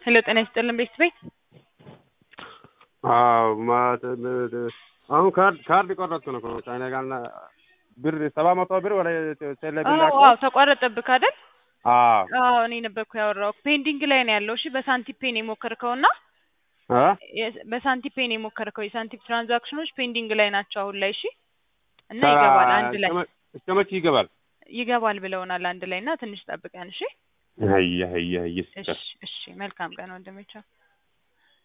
ሄሎ ጤና ይስጥልን ቤት ቤት አዎ አሁን ካርድ ካርድ ቆረጥኩ ነው ከእኔ ጋር ብር ሰባ መቶ ብር ወደ ቴሌብር አዎ አዎ ተቋረጠብህ አይደል? አዎ አዎ እኔ ነበርኩ ያወራው። ፔንዲንግ ላይ ነው ያለው። እሺ በሳንቲም ፔን የሞከርከውና እ በሳንቲም ፔን የሞከርከው የሳንቲም ትራንዛክሽኖች ፔንዲንግ ላይ ናቸው አሁን ላይ። እሺ እና ይገባል አንድ ላይ እስከ መቼ ይገባል? ይገባል ብለውናል አንድ ላይ እና ትንሽ ጠብቀን። እሺ አየ አየ አየ እሺ እሺ መልካም ቀን ወንድሜ ቻው።